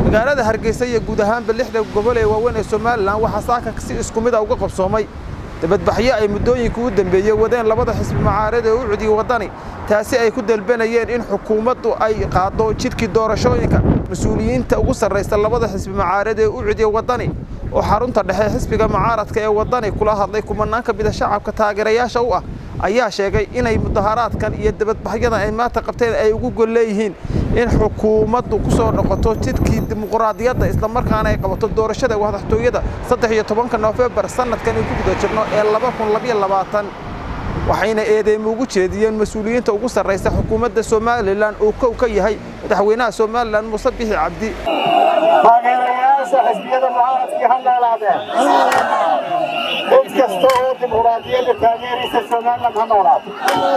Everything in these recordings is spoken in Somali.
magaalada hargeysa iyo guud ahaanba lixda gobol ee waaweyn ee somalilan waxaa saaka si isku mid a uga qabsoomay dabadbaxyo ay muddooyinka u dambeeyey wadeen labada xisbi mucaarada ee u cudiyey waddani taasi ay ku dalbanayeen in xukuumaddu ay qaaddo jidkii doorashooyinka mas-uuliyiinta ugu sarraysa labada xisbi mucaarada ee u cudiyey waddani oo xarunta dhexe xisbiga mucaaradka ee waddani kula hadlay kumanaan ka mida shacabka taageerayaasha u ah ayaa sheegay inay mudaharaadkan iyo dabadbaxyadan ay maanta qabteen ay ugu gol leeyihiin in xukuumaddu ku soo noqoto jidkii dimuquraadiyadda islamarkaana ay qabato doorashada madaxtooyada saddex iyo tobanka noofembar sannadkan ay ku guda jirno ee laba kun labiyo labaatan waxayna eedeymo ugu jeediyeen mas-uuliyiinta ugu sarraysa xukuumadda somalilan uu kow ka yahay madaxweynaha somalilan muuse bixi cabdi taageerayaasha xisbiyada mucaaradkii ha noolaadeen cid kasta oo dimuquraadiyadda taageeraysa somalilan ha noolaato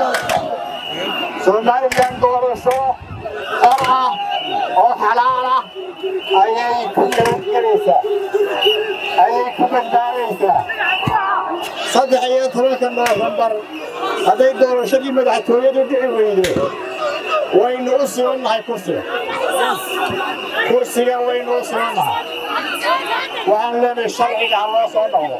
somalilan doorasho xor ah oo xalaal ah ayay ku nabadgelaysaa ayay ku badbaadaysaa saddex iyo tobanka noofembar hadday doorashadii madaxtooyadu dhici weydo waynu u sibannahay kursiga kursiga waynu u sibannahay waxaan leenahay sharciga ha loo soo noqdo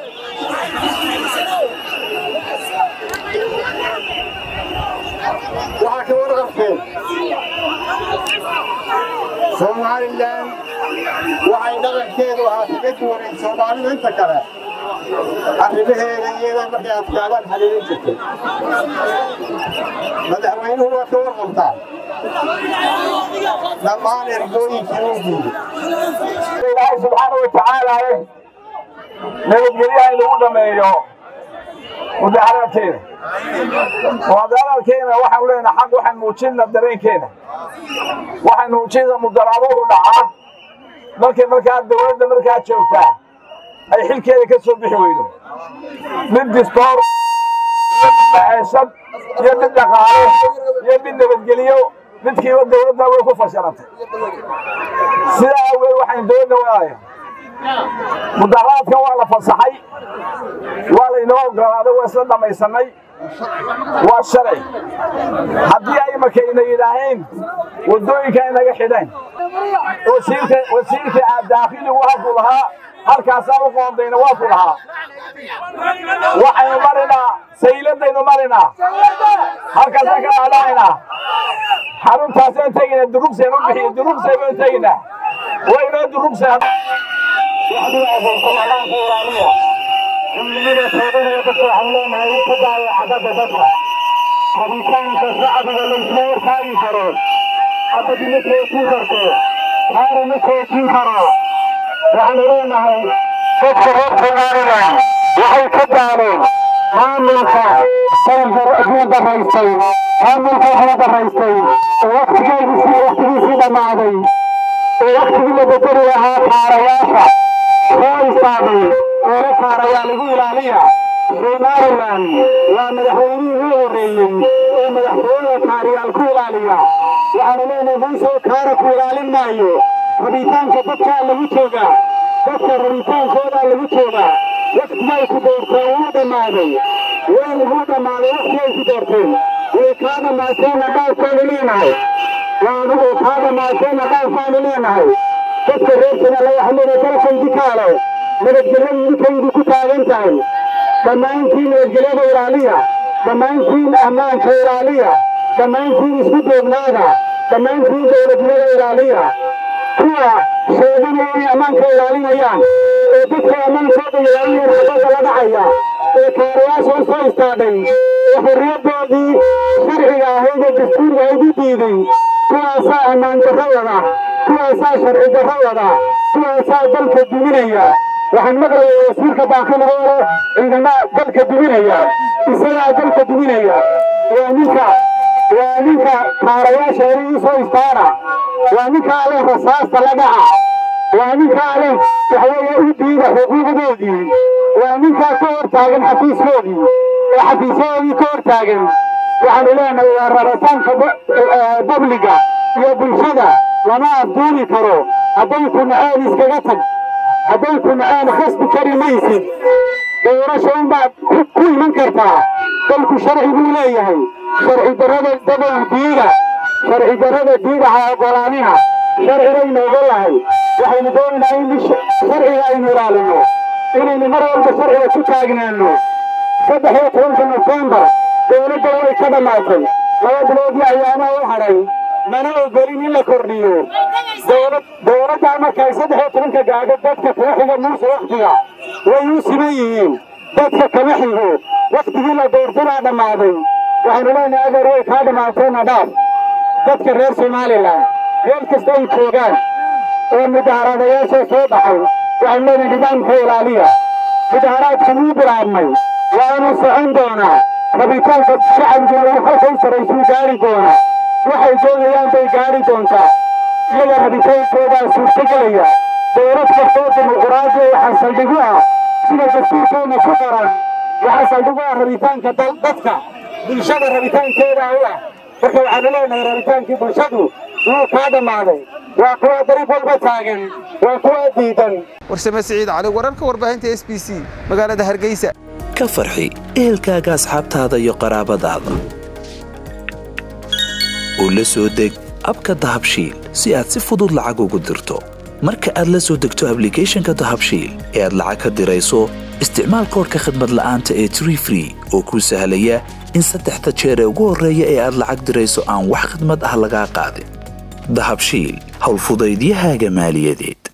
waxaa ka warqabteen somalilan waxay dhaqankeedu ahaa kaga duwanayd soomaalida inta kale arrimaheeda iyada markay adkaadaan xaliilin jirtay madaxweynuhu waa ka warqabtaa dhammaan ergooyinkii uu diiday ilaahay subxaana wa tacaala nabadgelyaha inagu dhameeyo mudaharaadkeena mudaharaadkeena waxaan leenahay xaq waxaan muujinna dareenkeena waxaan muujinna mudaraaduhu dhacaa markay markaa dowladda markaa joogtaa ay xilkeeda ka soo bixi weydo mid distoor iyo mid maceeshad iyo mid dhaqaale iyo mid nabadgeliyo midkiiba dowladda way ku fashilantay sidaa awgeed waxaan dowladda waaya mudaharaadkan waa la fasaxay waa laynoo ogolaaday waa isla dhammaysanay waa shalay haddii ay makayna yidhaaheen waddooyinka inaga xidheen wasiirka daakhiligu halkuu lahaa halkaasaan u qoondayna waa ku lahaa waxaynu marinaa sayladaynu marinaa halkaasaan ka dhaadhacaynaa xaruntaasaan tegaynaa durugseen u bixiyo durugsay baan tegaynaa waynoo durugsay rabitaanka shacbiga laysma wartaagi karo abadi ma toojin karto haara ma toojin karo waxaanu leenahay dadka reer somalilan waxay ka daaleen maamulka sayfur daraystay maamulka wuxuu daraystay oo waktigeedisii waktigiisii dhammaaday oo waktigii la bedeli lahaa kaarayaasha soo istaagay eela kaarayaa lagu ilaaliya somalilan waa madaxweynihii ugu horreeyey oo madaxtooyada kaariyaal ku ilaaliya waxaanu leenahay muuse kaara ku ilaalin maayo rabitaanka dadkaa lagu joogaa dadka rabitaankoodaa lagu joogaa waktigay ku doorteen wuu dhammaaday way ugu dhammaaday waktigay ku doorteen way kaa dhammaateenna dhaafkaanu leenahay waanugu kaa dhammaateenna dhaafkaanu leenahay dadka reer somaliya waxaa leedahay dalkaydi kaale nabadgelyadu idinkaydi ku taagan tahay dhammaantiin nabadgelyada ilaaliya dhammaantiin ammaanka ilaaliya dhammaantiin isku doognaada dhammaantiin dowladnimada ilaaliya kuwa sheeganaya inay ammaanka ilaalinayaan oo dadka ammaankooda ilaalinayaan xabadda la dhacaya ee kaarayaasha u soo istaadhay oo xorriyaddoodii sharciga ahayd ee dastuurga ahayd u diiday kuwaasaa ammaan darro wada kuwaasaa sharci darro wada kuwaasaa dalka duminaya waxaan maqlayay wasiirka daakiligoole ciidamada dalka duminaya isagaa dalka duminaya waa ninka waa ninka kaarayaasha hore ii soo istaana waa ninkaa leh rasaasta la dhaca waa ninkaa leh waxweeye u diida xuquuqdoodii waa ninkaa ka hor taagan xafiiskoodii oo xafiisyadoodii ka hor taagan waxaanu leenahay waa rabitaanka babliga iyo bulshada lama afduuli karo hadday ku naceen iskaga tag hadday ku naceen khasbi kari maysid doorasha unbaad ku iman kartaa dalku sharci buu leeyahay sharci darrada dabow diida sharci darrada diida ha ogolaanina sharcigaynu ogolahay waxaynu doonaynaa in sharciga aynu ilaalino inaynu mar walba sharciga ku taagnaano saddex iyo tobanka nofembar dowladda way ka dhammaatay laba biloodii ayaamaha u hadhay mana ogolin in la kordhiyo dowladdaa markay saddex iyo tobanka gaadho dadka kama xiga muuse wakhtiga way u siman yihiin dadka kama xigo wakhtigii la doortanaa dhammaaday waxaynu leenahay adeer way kaa dhammaatayna dhaaf dadka reer somalilan meel kasta ay joogaan oo mudaharadayaasha soo baxay waxaynu leenahay nidaamka ilaaliya mudaharaadka wuu bilaabmay waanu socon doonaa rabitaanka shacabiguna uu halka u saraysuu gaari doonaa waxay doonayaan bay gaari doontaa iyaga rabitaankoodaa suurtagelaya dowlad kastoo dimuquraadiya waxaa saldhigu ah sida dastuurkeenna ku qoran waxaa saldhigu ah rabitaanka dadka bulshada rabitaankeeda u ah marka waxaanu leenahay rabitaankii bulshadu wuu kaa dhammaaday waa kuwa dariiq walba taagan waa kuwa diidan warsame siciid cali wararka warbaahinta s b c magaalada hargeysa ka farxi ehelkaaga asxaabtaada iyo qaraabadaada oo la soo deg abka dahabshiil si aad si fudud lacag ugu dirto marka aad la soo degto ablicathonka dahabshiil ee aad lacag ka dirayso isticmaal koorka khadmad la'aanta ee tree free oo kuu sahlaya in saddexda jeer ee ugu horreeya ee aad lacag dirayso aan wax khadmad ah lagaa qaadin dahabshiil howlfudaydiyahaaga maaliyadeed